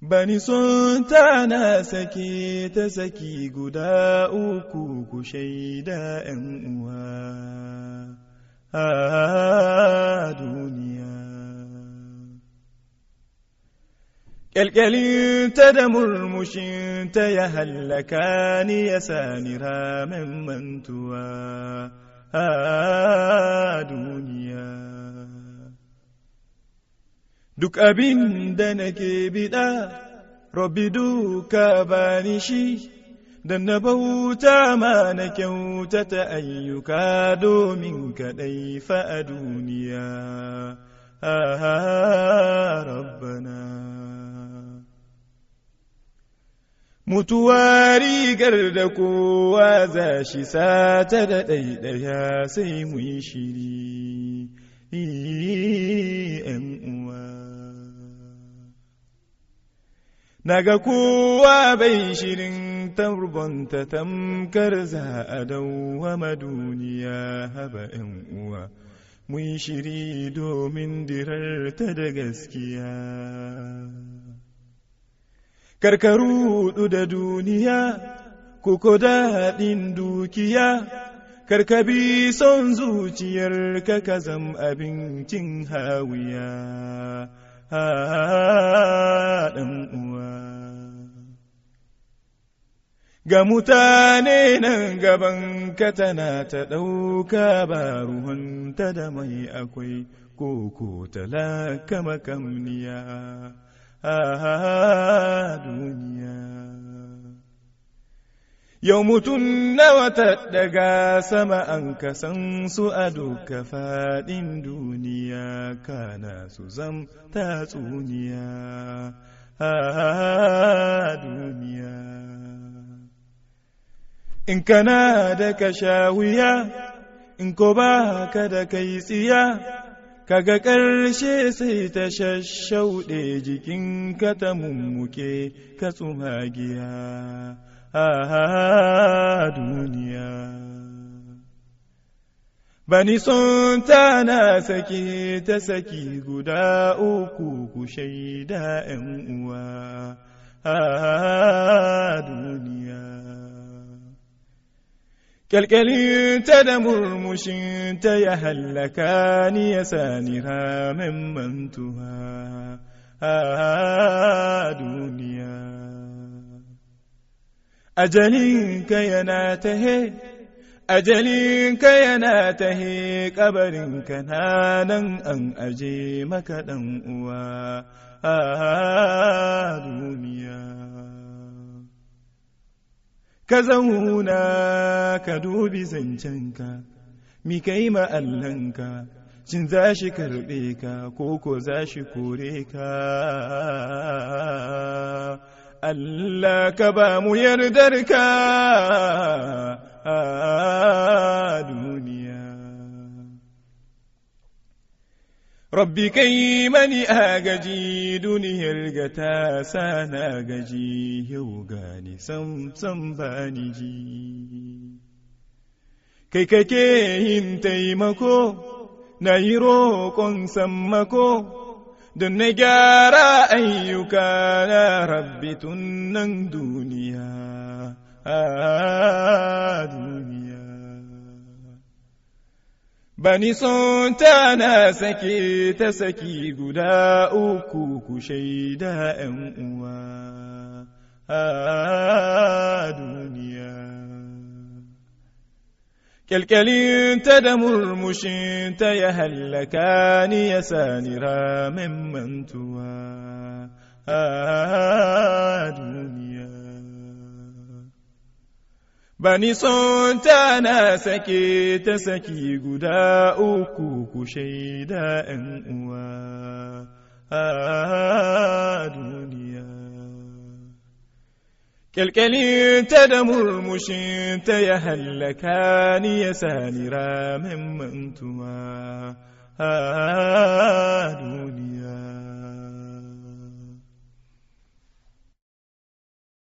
Bani son tana sake ta saki guda uku ku shaida ‘yan uwa a duniya. Ƙyalƙyalinta da murmushinta ya hallaka ni ya sani ramen mantuwa a duniya. Duk abin da nake biɗa, Rabbi duka bani shi, da na bauta ma na kyautata ayyuka domin kaɗai fa a duniya. Ah, Rabbana. Mutuwa rigar da kowa za shi sata da ɗaiɗaya sai mu yi shiri, ‘yan uwa. Naga kowa bai shirin turbonta tamkar za a dawwama duniya haba ‘yan uwa, mun shiri domin dirarta da gaskiya. Karkaru da duniya, kuko daɗin dukiya, karkabi son zuciyar ka ka zam abincin hawiya. ɗan uwa. Ga mutane nan gaban ka tana ta ɗauka ba ruhunta da mai akwai koko talaka makamniya a duniya. Yau mutum nawa ta daga sama an kasan su a duka faɗin duniya kana su zam tatsuniya a duniya. In kana da ka sha wuya, in ko ba ka da kai tsiya, kaga ƙarshe sai ta shashauɗe jikinka ta mummuke ka tsumagiya. a duniya. Bani son tana sake ta saki guda uku ku shaida ‘yan uwa a duniya. Ƙyalƙyalinta da murmushinta ya hallaka ni ya sani ramen mantuwa a duniya. ajalinka yana tahe, ajalinka yana tahe, ƙabarinka na nan an aje maka ɗan uwa a duniya. Ka zauna ka dubi zancenka, mi kai ma'allanka, shin za shi karɓe ka, ko ko za shi kore ka. Allah ka ba mu yardarka a duniya. Rabbi kai mani agaji duniyar ga ta sana gaji yau gani sam sam bani ji. Kai kake yin taimako na yi roƙon sammako. don na gyara ayyuka na rabbi tun nan duniya a duniya bani son tana sake ta saki guda uku ku shaida ‘yan uwa a duniya Ƙyalƙyalinta da murmushinta ya hallaka ni ya sani ramen mantuwa a duniya. Bani son tana sake ta saki guda uku ku shaida ‘yan uwa a duniya. Ƙyalƙyalinta da murmushinta ya hallaka ni ya sani ramen mantuwa a duniya.